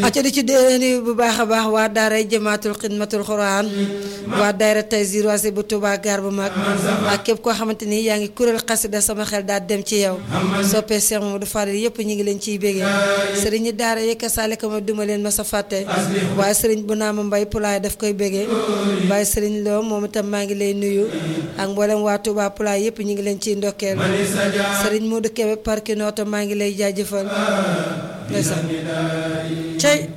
acca di ci déeni bu baax a baax waa daaray jëmaatul xidmatul xuraan waa daayra Taysiir waase bu Tuubaa gaar bu mag ak képp koo xamante ni yaa ngi kuréel xasida sama xel daal dem ci yow soppee Cheikh Mamadou Fadil yëpp ñu ngi leen ciy bégee sëriñ ñi daara yëkka saalika ma duma leen ma sa fàtte waaye sëriñ bu naa ma mbay pulaay daf koy bégee waaye sëriñ loo moom itam maa ngi lay nuyu ak mboolem waa Tuubaa pulaay yëpp ñu ngi leen ciy ndokkeel sëriñ Modou Kébé parki nooto maa ngi lay jaajëfal ndeysaan cey